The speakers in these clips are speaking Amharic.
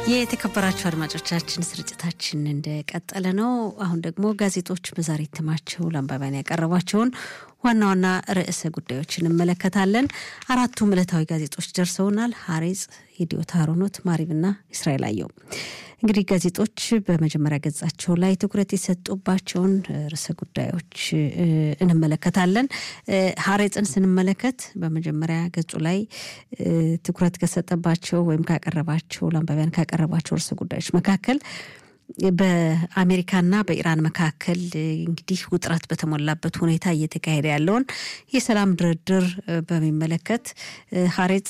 የተከበራችሁ አድማጮቻችን ስርጭታችን እንደቀጠለ ነው። አሁን ደግሞ ጋዜጦች በዛሬ እትማቸው ለአንባቢያን ያቀረቧቸውን ዋና ዋና ርዕሰ ጉዳዮች እንመለከታለን። አራቱም ዕለታዊ ጋዜጦች ደርሰውናል። ሀሬጽ፣ ሂዲዮት አሮኖት፣ ማሪብና እስራኤል አየው። እንግዲህ ጋዜጦች በመጀመሪያ ገጻቸው ላይ ትኩረት የሰጡባቸውን ርዕሰ ጉዳዮች እንመለከታለን። ሀሬጽን ስንመለከት በመጀመሪያ ገጹ ላይ ትኩረት ከሰጠባቸው ወይም ካቀረባቸው ለአንባቢያን ካቀረባቸው ርዕሰ ጉዳዮች መካከል በአሜሪካና በኢራን መካከል እንግዲህ ውጥረት በተሞላበት ሁኔታ እየተካሄደ ያለውን የሰላም ድርድር በሚመለከት ሀሬጽ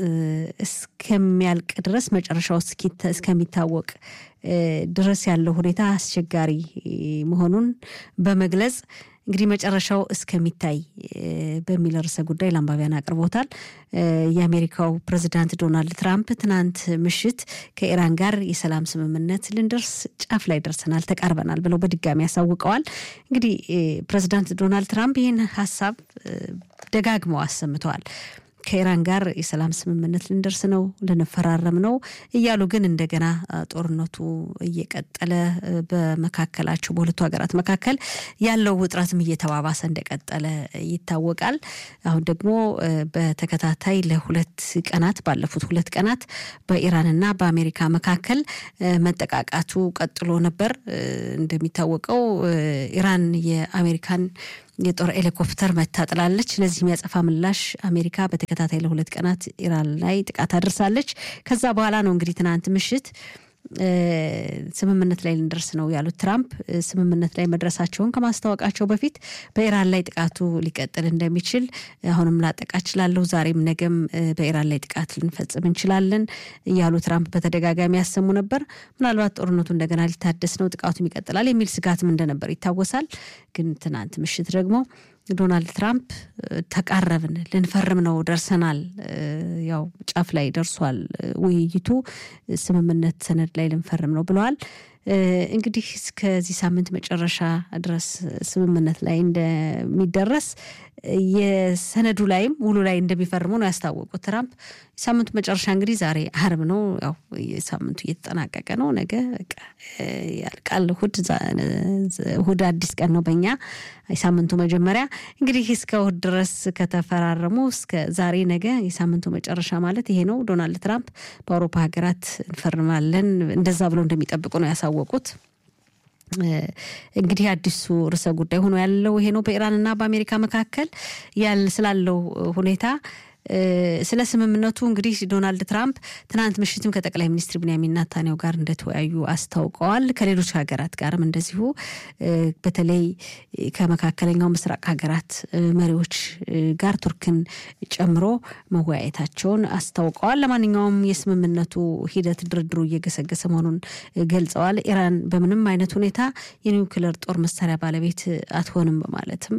እስከሚያልቅ ድረስ መጨረሻው እስከሚታወቅ ድረስ ያለው ሁኔታ አስቸጋሪ መሆኑን በመግለጽ እንግዲህ መጨረሻው እስከሚታይ በሚል ርዕሰ ጉዳይ ለአንባቢያን አቅርቦታል። የአሜሪካው ፕሬዚዳንት ዶናልድ ትራምፕ ትናንት ምሽት ከኢራን ጋር የሰላም ስምምነት ልንደርስ ጫፍ ላይ ደርሰናል፣ ተቃርበናል ብለው በድጋሚ ያሳውቀዋል። እንግዲህ ፕሬዚዳንት ዶናልድ ትራምፕ ይህን ሀሳብ ደጋግመው አሰምተዋል። ከኢራን ጋር የሰላም ስምምነት ልንደርስ ነው፣ ልንፈራረም ነው እያሉ ግን እንደገና ጦርነቱ እየቀጠለ በመካከላቸው በሁለቱ ሀገራት መካከል ያለው ውጥረትም እየተባባሰ እንደቀጠለ ይታወቃል። አሁን ደግሞ በተከታታይ ለሁለት ቀናት ባለፉት ሁለት ቀናት በኢራንና በአሜሪካ መካከል መጠቃቃቱ ቀጥሎ ነበር። እንደሚታወቀው ኢራን የአሜሪካን የጦር ሄሊኮፕተር መታጥላለች። ለዚህ የሚያጸፋ ምላሽ አሜሪካ በተከታታይ ለሁለት ቀናት ኢራን ላይ ጥቃት አድርሳለች። ከዛ በኋላ ነው እንግዲህ ትናንት ምሽት ስምምነት ላይ ልንደርስ ነው ያሉት ትራምፕ ስምምነት ላይ መድረሳቸውን ከማስታወቃቸው በፊት በኢራን ላይ ጥቃቱ ሊቀጥል እንደሚችል አሁንም ላጠቃ እችላለሁ፣ ዛሬም ነገም በኢራን ላይ ጥቃት ልንፈጽም እንችላለን እያሉ ትራምፕ በተደጋጋሚ ያሰሙ ነበር። ምናልባት ጦርነቱ እንደገና ሊታደስ ነው፣ ጥቃቱም ይቀጥላል የሚል ስጋትም እንደነበር ይታወሳል። ግን ትናንት ምሽት ደግሞ ዶናልድ ትራምፕ ተቃረብን፣ ልንፈርም ነው፣ ደርሰናል፣ ያው ጫፍ ላይ ደርሷል ውይይቱ፣ ስምምነት ሰነድ ላይ ልንፈርም ነው ብለዋል። እንግዲህ እስከዚህ ሳምንት መጨረሻ ድረስ ስምምነት ላይ እንደሚደረስ የሰነዱ ላይም ውሉ ላይ እንደሚፈርሙ ነው ያስታወቁት ትራምፕ። ሳምንቱ መጨረሻ እንግዲህ ዛሬ አርብ ነው። ያው ሳምንቱ እየተጠናቀቀ ነው። ነገ ያልቃል። እሑድ እሑድ አዲስ ቀን ነው በኛ የሳምንቱ መጀመሪያ እንግዲህ እስከ እሑድ ድረስ ከተፈራረሙ እስከ ዛሬ ነገ የሳምንቱ መጨረሻ ማለት ይሄ ነው። ዶናልድ ትራምፕ በአውሮፓ ሀገራት እንፈርማለን እንደዛ ብለው እንደሚጠብቁ ነው ያሳወቁት። እንግዲህ አዲሱ ርዕሰ ጉዳይ ሆኖ ያለው ይሄ ነው። በኢራንና በአሜሪካ መካከል ስላለው ሁኔታ ስለ ስምምነቱ እንግዲህ ዶናልድ ትራምፕ ትናንት ምሽትም ከጠቅላይ ሚኒስትር ቢንያሚን ናታንያሁ ጋር እንደተወያዩ አስታውቀዋል። ከሌሎች ሀገራት ጋርም እንደዚሁ በተለይ ከመካከለኛው ምስራቅ ሀገራት መሪዎች ጋር ቱርክን ጨምሮ መወያየታቸውን አስታውቀዋል። ለማንኛውም የስምምነቱ ሂደት ድርድሩ እየገሰገሰ መሆኑን ገልጸዋል። ኢራን በምንም አይነት ሁኔታ የኒውክለር ጦር መሳሪያ ባለቤት አትሆንም በማለትም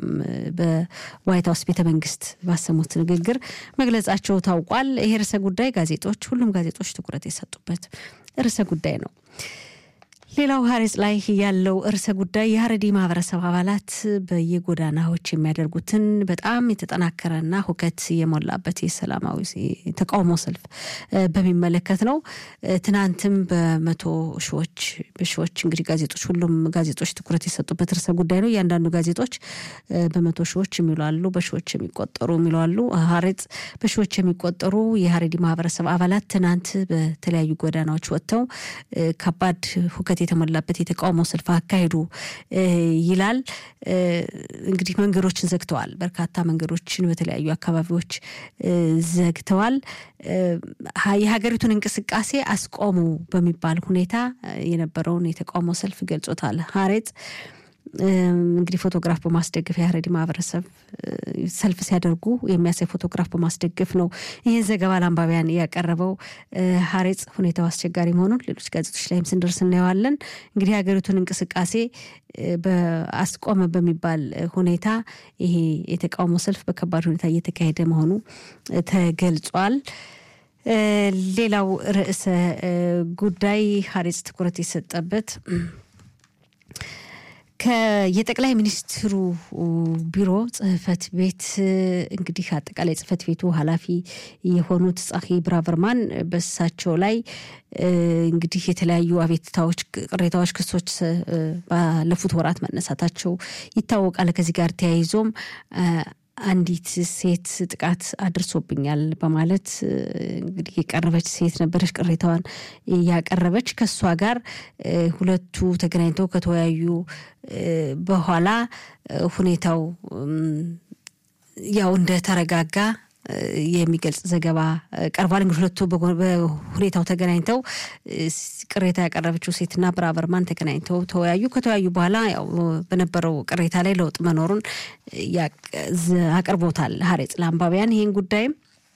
በዋይት ሀውስ ቤተ መንግስት ባሰሙት ንግግር ንግግር መግለጻቸው ታውቋል። ይሄ ርዕሰ ጉዳይ ጋዜጦች ሁሉም ጋዜጦች ትኩረት የሰጡበት ርዕሰ ጉዳይ ነው። ሌላው ሀሬጽ ላይ ያለው ርዕሰ ጉዳይ የሀረሪ ማህበረሰብ አባላት በየጎዳናዎች የሚያደርጉትን በጣም የተጠናከረና ሁከት የሞላበት የሰላማዊ ተቃውሞ ሰልፍ በሚመለከት ነው። ትናንትም በመቶ ሺዎች በሺዎች እንግዲህ ጋዜጦች ሁሉም ጋዜጦች ትኩረት የሰጡበት ርዕሰ ጉዳይ ነው። እያንዳንዱ ጋዜጦች በመቶ ሺዎች የሚሉ አሉ፣ በሺዎች የሚቆጠሩ የሚሉ አሉ። ሀሬጽ በሺዎች የሚቆጠሩ የሀረሪ ማህበረሰብ አባላት ትናንት በተለያዩ ጎዳናዎች ወጥተው ከባድ ሁከት የተሞላበት የተቃውሞ ሰልፍ አካሄዱ ይላል። እንግዲህ መንገዶችን ዘግተዋል። በርካታ መንገዶችን በተለያዩ አካባቢዎች ዘግተዋል። የሀገሪቱን እንቅስቃሴ አስቆሙ በሚባል ሁኔታ የነበረውን የተቃውሞ ሰልፍ ገልጾታል ሀሬጽ። እንግዲህ ፎቶግራፍ በማስደገፍ የሀረሪ ማህበረሰብ ሰልፍ ሲያደርጉ የሚያሳይ ፎቶግራፍ በማስደገፍ ነው ይህን ዘገባ ለአንባቢያን ያቀረበው ሀሬጽ። ሁኔታው አስቸጋሪ መሆኑን ሌሎች ጋዜጦች ላይም ስንደርስ እናየዋለን። እንግዲህ የሀገሪቱን እንቅስቃሴ በአስቆመ በሚባል ሁኔታ ይሄ የተቃውሞ ሰልፍ በከባድ ሁኔታ እየተካሄደ መሆኑ ተገልጿል። ሌላው ርዕሰ ጉዳይ ሀሬጽ ትኩረት የሰጠበት የጠቅላይ ሚኒስትሩ ቢሮ ጽህፈት ቤት እንግዲህ አጠቃላይ ጽህፈት ቤቱ ኃላፊ የሆኑት ጻሂ ብራቨርማን በሳቸው ላይ እንግዲህ የተለያዩ አቤትታዎች፣ ቅሬታዎች፣ ክሶች ባለፉት ወራት መነሳታቸው ይታወቃል። ከዚህ ጋር ተያይዞም አንዲት ሴት ጥቃት አድርሶብኛል በማለት እንግዲህ የቀረበች ሴት ነበረች። ቅሬታዋን ያቀረበች ከእሷ ጋር ሁለቱ ተገናኝተው ከተወያዩ በኋላ ሁኔታው ያው እንደተረጋጋ የሚገልጽ ዘገባ ቀርቧል። እንግዲህ ሁለቱ በሁኔታው ተገናኝተው ቅሬታ ያቀረበችው ሴትና ብራቨርማን ተገናኝተው ተወያዩ። ከተወያዩ በኋላ ያው በነበረው ቅሬታ ላይ ለውጥ መኖሩን አቅርቦታል ሀሬጽ ለአንባቢያን። ይህን ጉዳይም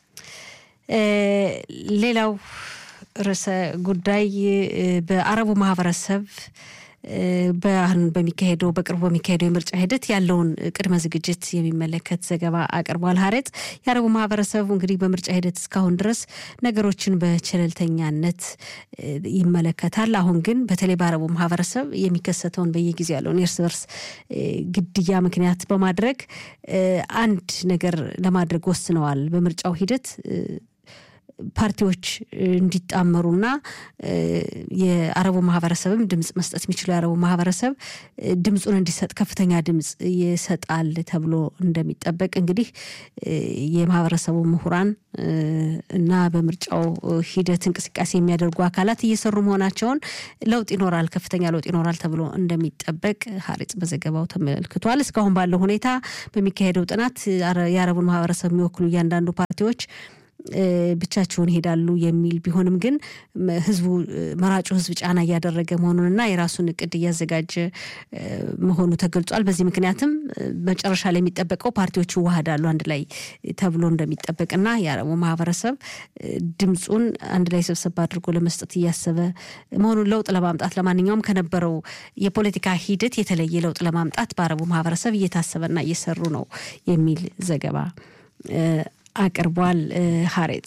ሌላው ርዕሰ ጉዳይ በአረቡ ማህበረሰብ በአሁን በሚካሄደው በቅርቡ በሚካሄደው የምርጫ ሂደት ያለውን ቅድመ ዝግጅት የሚመለከት ዘገባ አቅርቧል። ሀሬጽ የአረቡ ማህበረሰቡ እንግዲህ በምርጫ ሂደት እስካሁን ድረስ ነገሮችን በቸለልተኛነት ይመለከታል። አሁን ግን በተለይ በአረቡ ማህበረሰብ የሚከሰተውን በየጊዜው ያለውን የእርስ በርስ ግድያ ምክንያት በማድረግ አንድ ነገር ለማድረግ ወስነዋል። በምርጫው ሂደት ፓርቲዎች እንዲጣመሩና የአረቡ ማህበረሰብም ድምፅ መስጠት የሚችለው የአረቡ ማህበረሰብ ድምፁን እንዲሰጥ ከፍተኛ ድምፅ ይሰጣል ተብሎ እንደሚጠበቅ እንግዲህ የማህበረሰቡ ምሁራን እና በምርጫው ሂደት እንቅስቃሴ የሚያደርጉ አካላት እየሰሩ መሆናቸውን ለውጥ ይኖራል፣ ከፍተኛ ለውጥ ይኖራል ተብሎ እንደሚጠበቅ ሀሪጽ በዘገባው ተመልክቷል። እስካሁን ባለው ሁኔታ በሚካሄደው ጥናት የአረቡን ማህበረሰብ የሚወክሉ እያንዳንዱ ፓርቲዎች ብቻቸውን ይሄዳሉ የሚል ቢሆንም ግን ህዝቡ መራጩ ህዝብ ጫና እያደረገ መሆኑንና የራሱን እቅድ እያዘጋጀ መሆኑ ተገልጿል። በዚህ ምክንያትም መጨረሻ ላይ የሚጠበቀው ፓርቲዎች ይዋሃዳሉ አንድ ላይ ተብሎ እንደሚጠበቅና የአረቡ ማህበረሰብ ድምፁን አንድ ላይ ሰብሰብ አድርጎ ለመስጠት እያሰበ መሆኑን ለውጥ ለማምጣት ለማንኛውም ከነበረው የፖለቲካ ሂደት የተለየ ለውጥ ለማምጣት በአረቡ ማህበረሰብ እየታሰበና እየሰሩ ነው የሚል ዘገባ አቅርቧል ሀሬጽ።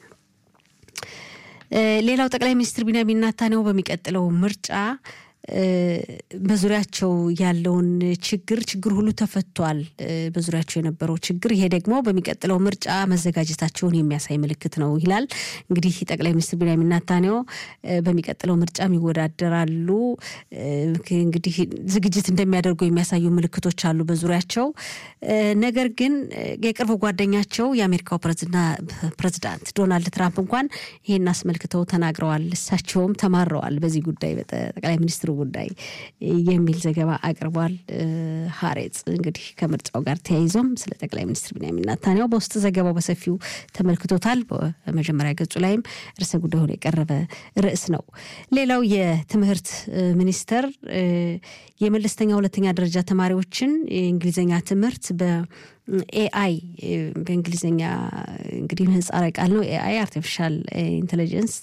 ሌላው ጠቅላይ ሚኒስትር ቢንያሚን ኔታንያሁ በሚቀጥለው ምርጫ በዙሪያቸው ያለውን ችግር ችግር ሁሉ ተፈቷል። በዙሪያቸው የነበረው ችግር ይሄ ደግሞ በሚቀጥለው ምርጫ መዘጋጀታቸውን የሚያሳይ ምልክት ነው ይላል። እንግዲህ ጠቅላይ ሚኒስትር ቢንያሚን ኔታንያሁ በሚቀጥለው ምርጫም ይወዳደራሉ። እንግዲህ ዝግጅት እንደሚያደርጉ የሚያሳዩ ምልክቶች አሉ በዙሪያቸው። ነገር ግን የቅርብ ጓደኛቸው የአሜሪካው ፕሬዚዳንት ዶናልድ ትራምፕ እንኳን ይሄን አስመልክተው ተናግረዋል። እሳቸውም ተማረዋል በዚህ ጉዳይ ጠቅላይ ሚኒስትሩ ጉዳይ የሚል ዘገባ አቅርቧል። ሀሬጽ እንግዲህ ከምርጫው ጋር ተያይዞም ስለ ጠቅላይ ሚኒስትር ቢንያሚን ኔታንያሁ በውስጥ ዘገባው በሰፊው ተመልክቶታል። በመጀመሪያ ገጹ ላይም ርዕሰ ጉዳይ ሆኖ የቀረበ ርዕስ ነው። ሌላው የትምህርት ሚኒስቴር የመለስተኛ ሁለተኛ ደረጃ ተማሪዎችን የእንግሊዝኛ ትምህርት በኤአይ በእንግሊዝኛ እንግዲህ ምህጻረ ቃል ነው። ኤአይ አርቲፊሻል ኢንቴሊጀንስ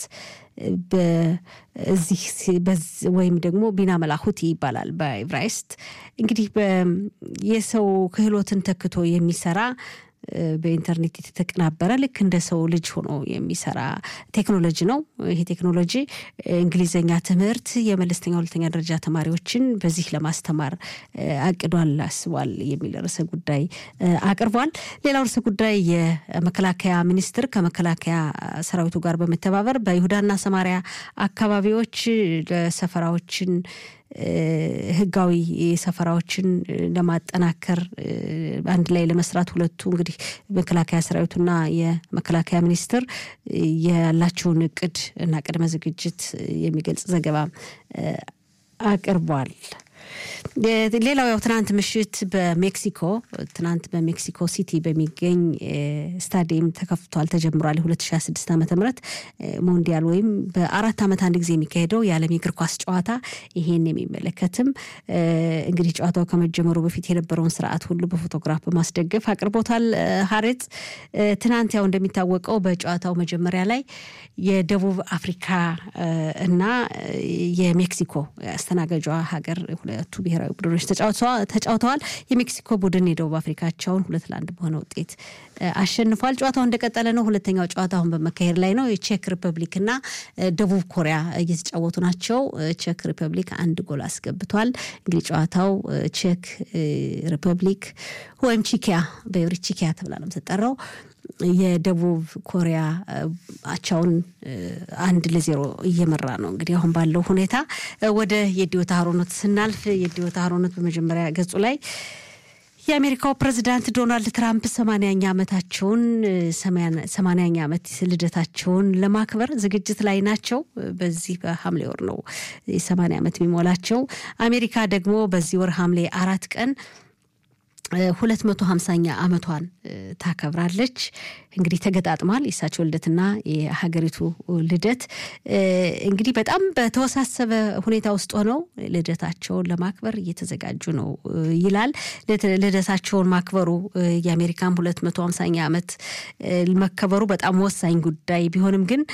በዚህ ወይም ደግሞ ቢና መላሁቲ ይባላል በኢብራይስጥ እንግዲህ የሰው ክህሎትን ተክቶ የሚሰራ በኢንተርኔት የተቀናበረ ልክ እንደ ሰው ልጅ ሆኖ የሚሰራ ቴክኖሎጂ ነው። ይሄ ቴክኖሎጂ እንግሊዝኛ ትምህርት የመለስተኛ ሁለተኛ ደረጃ ተማሪዎችን በዚህ ለማስተማር አቅዷል፣ አስቧል የሚል ርዕሰ ጉዳይ አቅርቧል። ሌላው ርዕሰ ጉዳይ የመከላከያ ሚኒስትር ከመከላከያ ሰራዊቱ ጋር በመተባበር በይሁዳና ሰማሪያ አካባቢዎች ለሰፈራዎችን ህጋዊ ሰፈራዎችን ለማጠናከር አንድ ላይ ለመስራት ሁለቱ እንግዲህ መከላከያ ሰራዊቱና የመከላከያ ሚኒስትር ያላቸውን እቅድ እና ቅድመ ዝግጅት የሚገልጽ ዘገባ አቅርቧል። ሌላው ያው ትናንት ምሽት በሜክሲኮ ትናንት በሜክሲኮ ሲቲ በሚገኝ ስታዲየም ተከፍቷል ተጀምሯል። የ2026 ዓ ም ሞንዲያል ወይም በአራት ዓመት አንድ ጊዜ የሚካሄደው የዓለም የእግር ኳስ ጨዋታ ይሄን የሚመለከትም እንግዲህ ጨዋታው ከመጀመሩ በፊት የነበረውን ስርዓት ሁሉ በፎቶግራፍ በማስደገፍ አቅርቦታል። ሀሬጽ ትናንት ያው እንደሚታወቀው በጨዋታው መጀመሪያ ላይ የደቡብ አፍሪካ እና የሜክሲኮ አስተናጋጇ ሀገር ሁለቱ ብሔራዊ ቡድኖች ተጫውተዋል። የሜክሲኮ ቡድን የደቡብ አፍሪካቸውን ሁለት ለአንድ በሆነ ውጤት አሸንፏል። ጨዋታው እንደቀጠለ ነው። ሁለተኛው ጨዋታ አሁን በመካሄድ ላይ ነው። የቼክ ሪፐብሊክና ደቡብ ኮሪያ እየተጫወቱ ናቸው። ቼክ ሪፐብሊክ አንድ ጎል አስገብቷል። እንግዲህ ጨዋታው ቼክ ሪፐብሊክ ወይም ቺኪያ በብሪ ቺኪያ ተብላ ነው የምትጠራው የደቡብ ኮሪያ አቻውን አንድ ለዜሮ እየመራ ነው። እንግዲህ አሁን ባለው ሁኔታ ወደ የዲዮታ ሀሮኖት ስናልፍ የዲዮታ ሀሮኖት በመጀመሪያ ገጹ ላይ የአሜሪካው ፕሬዚዳንት ዶናልድ ትራምፕ ሰማንያኛ ዓመታቸውን ሰማንያኛ ዓመት ልደታቸውን ለማክበር ዝግጅት ላይ ናቸው። በዚህ በሐምሌ ወር ነው የሰማንያ ዓመት የሚሞላቸው። አሜሪካ ደግሞ በዚህ ወር ሐምሌ አራት ቀን ሁለት መቶ ሀምሳኛ ዓመቷን ታከብራለች። እንግዲህ ተገጣጥሟል የእሳቸው ልደትና የሀገሪቱ ልደት። እንግዲህ በጣም በተወሳሰበ ሁኔታ ውስጥ ሆነው ልደታቸውን ለማክበር እየተዘጋጁ ነው ይላል። ልደታቸውን ማክበሩ የአሜሪካም ሁለት መቶ ሀምሳኛ ዓመት መከበሩ በጣም ወሳኝ ጉዳይ ቢሆንም ግን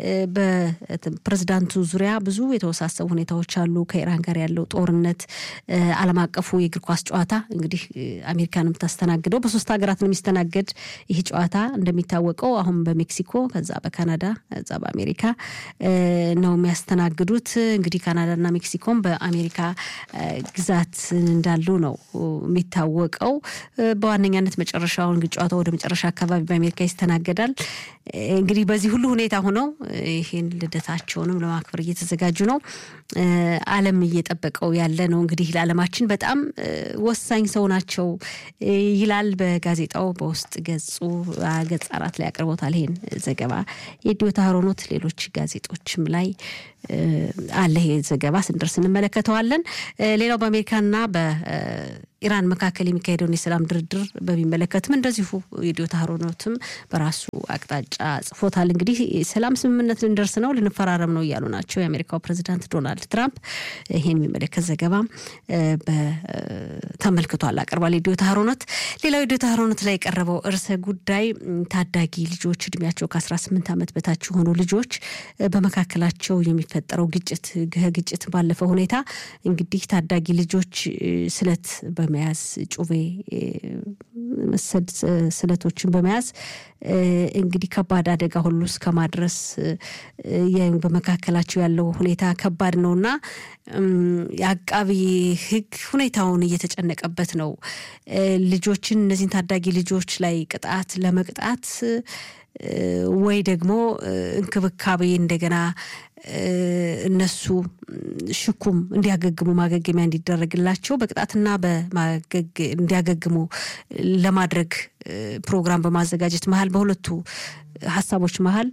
በፕሬዝዳንቱ ዙሪያ ብዙ የተወሳሰቡ ሁኔታዎች አሉ። ከኢራን ጋር ያለው ጦርነት፣ ዓለም አቀፉ የእግር ኳስ ጨዋታ እንግዲህ አሜሪካን የምታስተናግደው በሶስት ሀገራት ነው የሚስተናገድ ይህ ጨዋታ እንደሚታወቀው አሁን በሜክሲኮ ከዛ በካናዳ ከዛ በአሜሪካ ነው የሚያስተናግዱት። እንግዲህ ካናዳና ሜክሲኮም በአሜሪካ ግዛት እንዳሉ ነው የሚታወቀው። በዋነኛነት መጨረሻውን ጨዋታው ወደ መጨረሻ አካባቢ በአሜሪካ ይስተናገዳል። እንግዲህ በዚህ ሁሉ ሁኔታ ሆነው ይህን ልደታቸውንም ለማክበር እየተዘጋጁ ነው። ዓለም እየጠበቀው ያለ ነው። እንግዲህ ለዓለማችን በጣም ወሳኝ ሰው ናቸው ይላል በጋዜጣው በውስጥ ገጹ ገጽ አራት ላይ አቅርቦታል። ይሄን ዘገባ የዲዮታ ሀሮኖት ሌሎች ጋዜጦችም ላይ አለ ይሄ ዘገባ ስንደርስ እንመለከተዋለን። ሌላው በአሜሪካና በኢራን መካከል የሚካሄደውን የሰላም ድርድር በሚመለከትም እንደዚሁ የዲዮታ ሀሮኖትም በራሱ አቅጣጫ ጽፎታል። እንግዲህ ሰላም ስምምነት ልንደርስ ነው ልንፈራረም ነው እያሉ ናቸው የአሜሪካው ፕሬዚዳንት ዶናልድ ትራምፕ። ይሄን የሚመለከት ዘገባ ተመልክቷል አቅርቧል የዲዮታ ሀሮኖት። ሌላው የዲዮታ ሀሮኖት ላይ የቀረበው እርሰ ጉዳይ ታዳጊ ልጆች እድሜያቸው ከ18 ዓመት በታች የሆኑ ልጆች በመካከላቸው የሚፈጠረው ግጭት ግጭት ባለፈው ሁኔታ እንግዲህ ታዳጊ ልጆች ስለት በመያዝ ጩቤ መሰል ስለቶችን በመያዝ እንግዲህ ከባድ አደጋ ሁሉ እስከ ማድረስ በመካከላቸው ያለው ሁኔታ ከባድ ነውና የአቃቢ ሕግ ሁኔታውን እየተጨነቀበት ነው። ልጆችን እነዚህን ታዳጊ ልጆች ላይ ቅጣት ለመቅጣት ወይ ደግሞ እንክብካቤ እንደገና እነሱ ሽኩም እንዲያገግሙ ማገገሚያ እንዲደረግላቸው በቅጣትና እንዲያገግሙ ለማድረግ ፕሮግራም በማዘጋጀት መሀል በሁለቱ ሀሳቦች መሀል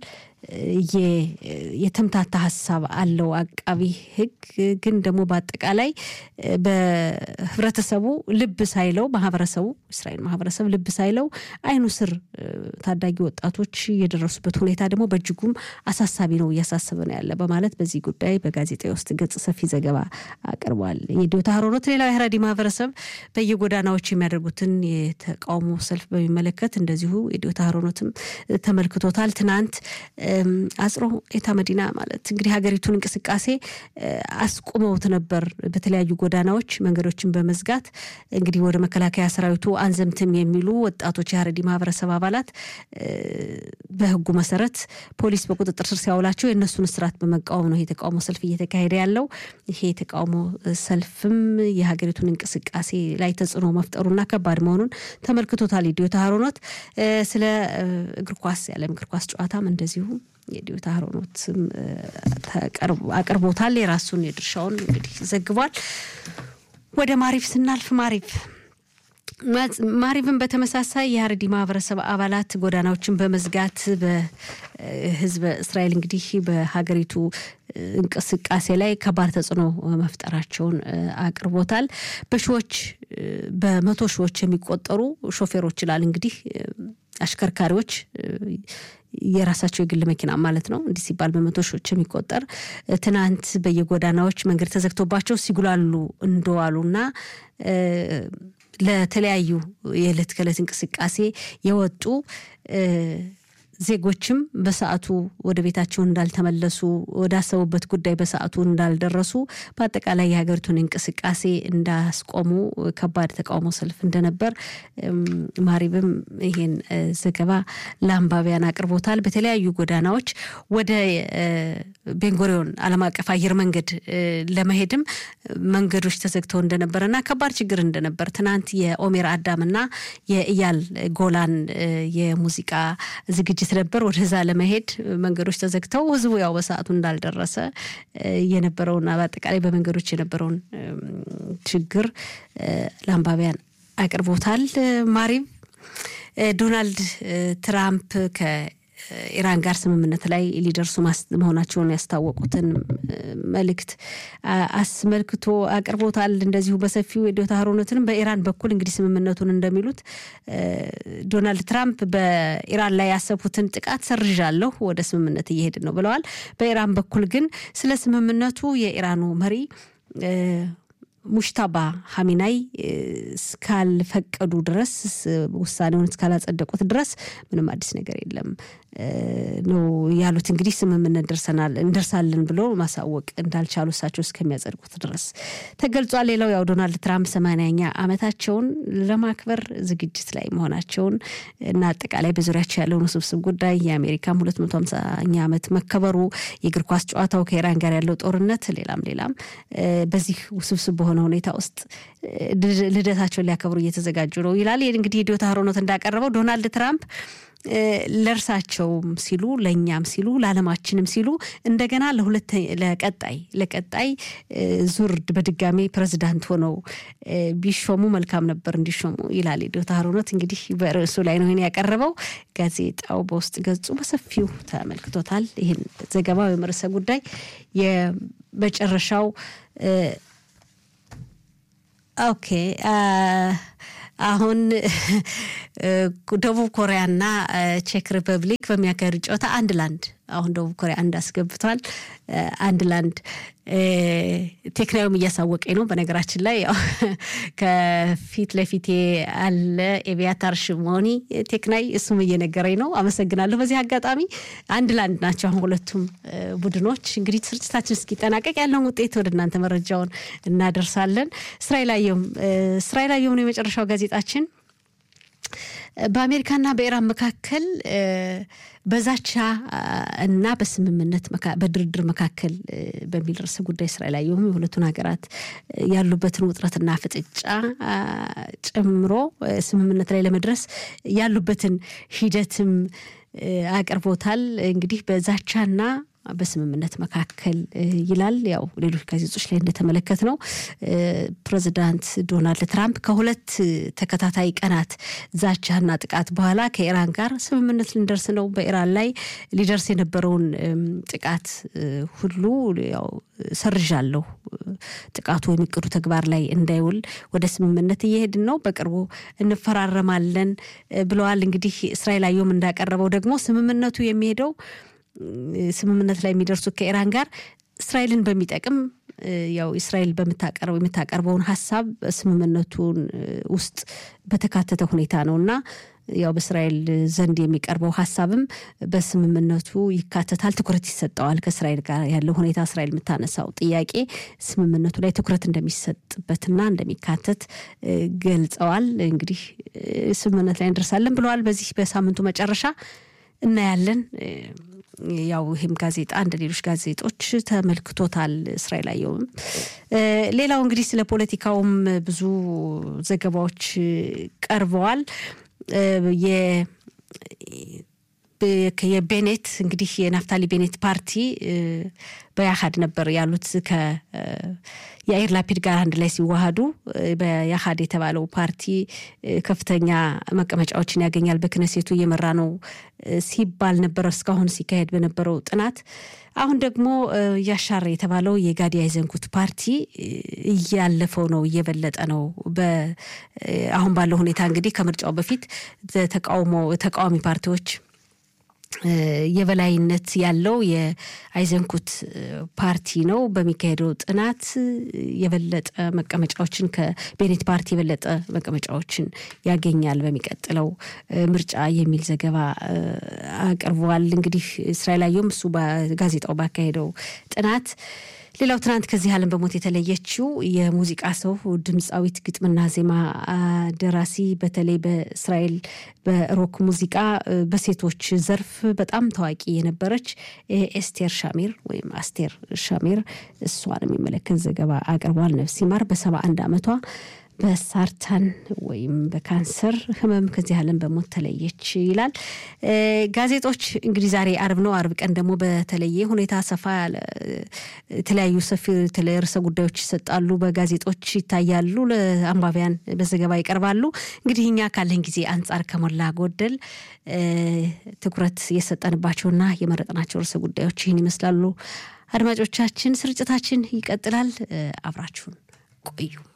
የተምታታ ሀሳብ አለው አቃቢ ሕግ ግን ደግሞ በአጠቃላይ በህብረተሰቡ ልብ ሳይለው ማህበረሰቡ እስራኤል ማህበረሰብ ልብ ሳይለው አይኑ ስር ታዳጊ ወጣቶች የደረሱበት ሁኔታ ደግሞ በእጅጉም አሳሳቢ ነው፣ እያሳሰበ ነው ያለ በማለት በዚህ ጉዳይ በጋዜጣ ውስጥ ገጽ ሰፊ ዘገባ አቅርቧል። የዲዮታ ሀሮኖት ሌላው የሀረሪ ማህበረሰብ በየጎዳናዎች የሚያደርጉትን የተቃውሞ ሰልፍ በሚመለከት እንደዚሁ የዲዮታ ሀሮኖትም ተመልክቶታል። ትናንት አጽሮ ኤታ መዲና ማለት እንግዲህ ሀገሪቱን እንቅስቃሴ አስቁመውት ነበር። በተለያዩ ጎዳናዎች መንገዶችን በመዝጋት እንግዲህ ወደ መከላከያ ሰራዊቱ አንዘምትም የሚሉ ወጣቶች የሀረዲ ማህበረሰብ አባላት በህጉ መሰረት ፖሊስ በቁጥጥር ስር ሲያውላቸው የእነሱን እስራት በመቃወም ነው የተቃውሞ ሰልፍ እየተካሄደ ያለው። ይሄ የተቃውሞ ሰልፍም የሀገሪቱን እንቅስቃሴ ላይ ተጽዕኖ መፍጠሩና ከባድ መሆኑን ተመልክቶታል። የዲዮታ ሀሮኖት ስለ እግር ኳስ የዓለም እግር ኳስ ጨዋታም እንደዚሁ የዲዮታ ሀሮኖትም አቅርቦታል። የራሱን የድርሻውን እንግዲህ ዘግቧል። ወደ ማሪፍ ስናልፍ ማሪፍ ማሪቭን በተመሳሳይ የሀረዲ ማህበረሰብ አባላት ጎዳናዎችን በመዝጋት በህዝበ እስራኤል እንግዲህ በሀገሪቱ እንቅስቃሴ ላይ ከባድ ተጽዕኖ መፍጠራቸውን አቅርቦታል። በሺዎች በመቶ ሺዎች የሚቆጠሩ ሾፌሮች ይላል እንግዲህ አሽከርካሪዎች የራሳቸው የግል መኪና ማለት ነው። እንዲህ ሲባል በመቶ ሺዎች የሚቆጠር ትናንት በየጎዳናዎች መንገድ ተዘግቶባቸው ሲጉላሉ እንደዋሉና ለተለያዩ የዕለት ከዕለት እንቅስቃሴ የወጡ ዜጎችም በሰዓቱ ወደ ቤታቸው እንዳልተመለሱ ወዳሰቡበት ጉዳይ በሰዓቱ እንዳልደረሱ በአጠቃላይ የሀገሪቱን እንቅስቃሴ እንዳስቆሙ ከባድ ተቃውሞ ሰልፍ እንደነበር ማሪብም ይሄን ዘገባ ለአንባቢያን አቅርቦታል። በተለያዩ ጎዳናዎች ወደ ቤንጎሪዮን ዓለም አቀፍ አየር መንገድ ለመሄድም መንገዶች ተዘግተው እንደነበረና ከባድ ችግር እንደነበር ትናንት የኦሜር አዳምና የእያል ጎላን የሙዚቃ ዝግጅት ነበር። ወደዛ ለመሄድ መንገዶች ተዘግተው ህዝቡ ያው በሰዓቱ እንዳልደረሰ የነበረውና በአጠቃላይ በመንገዶች የነበረውን ችግር ለአንባቢያን አቅርቦታል። ማሪብ ዶናልድ ትራምፕ ከኢራን ጋር ስምምነት ላይ ሊደርሱ መሆናቸውን ያስታወቁትን መልእክት አስመልክቶ አቅርቦታል። እንደዚሁ በሰፊው የዶታ ሀሮነትንም በኢራን በኩል እንግዲህ ስምምነቱን እንደሚሉት ዶናልድ ትራምፕ በኢራን ላይ ያሰቡትን ጥቃት ሰርዣለሁ፣ ወደ ስምምነት እየሄድን ነው ብለዋል። በኢራን በኩል ግን ስለ ስምምነቱ የኢራኑ መሪ ሙሽታባ ሀሚናይ እስካልፈቀዱ ድረስ ውሳኔውን እስካላጸደቁት ድረስ ምንም አዲስ ነገር የለም ነው ያሉት። እንግዲህ ስምምነት ደርሰናል እንደርሳለን ብሎ ማሳወቅ እንዳልቻሉ እሳቸው እስከሚያጸድቁት ድረስ ተገልጿል። ሌላው ያው ዶናልድ ትራምፕ ሰማንያኛ ዓመታቸውን ለማክበር ዝግጅት ላይ መሆናቸውን እና አጠቃላይ በዙሪያቸው ያለውን ውስብስብ ጉዳይ የአሜሪካም ሁለት መቶ ሃምሳኛ ዓመት መከበሩ፣ የእግር ኳስ ጨዋታው ከኢራን ጋር ያለው ጦርነት፣ ሌላም ሌላም በዚህ ውስብስብ በሆነ ሁኔታ ውስጥ ልደታቸውን ሊያከብሩ እየተዘጋጁ ነው ይላል። እንግዲህ የዶታ ሀሮኖት እንዳቀረበው ዶናልድ ትራምፕ ለእርሳቸውም ሲሉ ለእኛም ሲሉ ለዓለማችንም ሲሉ እንደገና ለቀጣይ ለቀጣይ ዙር በድጋሜ ፕሬዚዳንት ሆነው ቢሾሙ መልካም ነበር እንዲሾሙ ይላል የዶታ ሀሮኖት። እንግዲህ በርዕሱ ላይ ነው ይህን ያቀረበው። ጋዜጣው በውስጥ ገጹ በሰፊው ተመልክቶታል። ይህን ዘገባ ወይም ርዕሰ ጉዳይ የመጨረሻው ኦኬ አሁን ደቡብ ኮሪያና ቼክ ሪፐብሊክ በሚያካሄዱ ጨዋታ አንድ ለአንድ አሁን ደቡብ ኮሪያ አንድ አስገብቷል። አንድ ለአንድ ቴክናዊም እያሳወቀኝ ነው። በነገራችን ላይ ያው ከፊት ለፊቴ አለ ኤቪያታር ሽሞኒ ቴክናይ፣ እሱም እየነገረኝ ነው። አመሰግናለሁ። በዚህ አጋጣሚ አንድ ለአንድ ናቸው አሁን ሁለቱም ቡድኖች። እንግዲህ ስርጭታችን እስኪጠናቀቅ ያለውን ውጤት ወደ እናንተ መረጃውን እናደርሳለን። እስራኤል አየሁም እስራኤል አየሁም ነው የመጨረሻው ጋዜጣችን በአሜሪካና በኢራን መካከል በዛቻ እና በስምምነት በድርድር መካከል በሚል ርዕሰ ጉዳይ እስራኤል አየሁም የሁለቱን ሀገራት ያሉበትን ውጥረትና ፍጥጫ ጨምሮ ስምምነት ላይ ለመድረስ ያሉበትን ሂደትም አቅርቦታል። እንግዲህ በዛቻና በስምምነት መካከል ይላል። ያው ሌሎች ጋዜጦች ላይ እንደተመለከት ነው ፕሬዚዳንት ዶናልድ ትራምፕ ከሁለት ተከታታይ ቀናት ዛቻና ጥቃት በኋላ ከኢራን ጋር ስምምነት ልንደርስ ነው፣ በኢራን ላይ ሊደርስ የነበረውን ጥቃት ሁሉ ያው ሰርዣለሁ፣ ጥቃቱ የሚቅዱ ተግባር ላይ እንዳይውል ወደ ስምምነት እየሄድን ነው፣ በቅርቡ እንፈራረማለን ብለዋል። እንግዲህ እስራኤል አየሁም እንዳቀረበው ደግሞ ስምምነቱ የሚሄደው ስምምነት ላይ የሚደርሱት ከኢራን ጋር እስራኤልን በሚጠቅም ያው እስራኤል በምታቀርበው የምታቀርበውን ሀሳብ ስምምነቱን ውስጥ በተካተተ ሁኔታ ነው እና ያው በእስራኤል ዘንድ የሚቀርበው ሀሳብም በስምምነቱ ይካተታል፣ ትኩረት ይሰጠዋል። ከእስራኤል ጋር ያለው ሁኔታ እስራኤል የምታነሳው ጥያቄ ስምምነቱ ላይ ትኩረት እንደሚሰጥበትና እንደሚካተት ገልጸዋል። እንግዲህ ስምምነት ላይ እንደርሳለን ብለዋል። በዚህ በሳምንቱ መጨረሻ እናያለን። ያው ይህም ጋዜጣ እንደ ሌሎች ጋዜጦች ተመልክቶታል። እስራኤል አየሁም። ሌላው እንግዲህ ስለ ፖለቲካውም ብዙ ዘገባዎች ቀርበዋል። የቤኔት እንግዲህ የናፍታሊ ቤኔት ፓርቲ በያሃድ ነበር ያሉት ከየአይር ላፒድ ጋር አንድ ላይ ሲዋሃዱ በያሃድ የተባለው ፓርቲ ከፍተኛ መቀመጫዎችን ያገኛል፣ በክነሴቱ እየመራ ነው ሲባል ነበር እስካሁን ሲካሄድ በነበረው ጥናት። አሁን ደግሞ ያሻር የተባለው የጋዲ አይዘንኩት ፓርቲ እያለፈው ነው፣ እየበለጠ ነው። አሁን ባለው ሁኔታ እንግዲህ ከምርጫው በፊት ተቃውሞ ተቃዋሚ ፓርቲዎች የበላይነት ያለው የአይዘንኩት ፓርቲ ነው። በሚካሄደው ጥናት የበለጠ መቀመጫዎችን ከቤኔት ፓርቲ የበለጠ መቀመጫዎችን ያገኛል በሚቀጥለው ምርጫ የሚል ዘገባ አቅርበዋል። እንግዲህ እስራኤል አየሁም እሱ ጋዜጣው ባካሄደው ጥናት ሌላው ትናንት ከዚህ ዓለም በሞት የተለየችው የሙዚቃ ሰው ድምፃዊት፣ ግጥምና ዜማ ደራሲ በተለይ በእስራኤል በሮክ ሙዚቃ በሴቶች ዘርፍ በጣም ታዋቂ የነበረች ኤስቴር ሻሚር ወይም አስቴር ሻሚር እሷን የሚመለከት ዘገባ አቅርቧል። ነፍስ ይማር በሰባ አንድ ዓመቷ በሳርታን ወይም በካንሰር ህመም ከዚህ ዓለም በሞት ተለየች ይላል። ጋዜጦች እንግዲህ ዛሬ አርብ ነው። አርብ ቀን ደግሞ በተለየ ሁኔታ ሰፋ ያለ የተለያዩ ሰፊ ርዕሰ ጉዳዮች ይሰጣሉ፣ በጋዜጦች ይታያሉ፣ ለአንባቢያን በዘገባ ይቀርባሉ። እንግዲህ እኛ ካለን ጊዜ አንጻር ከሞላ ጎደል ትኩረት የሰጠንባቸውና የመረጥናቸው ርዕሰ ጉዳዮች ይህን ይመስላሉ። አድማጮቻችን፣ ስርጭታችን ይቀጥላል። አብራችሁን ቆዩ።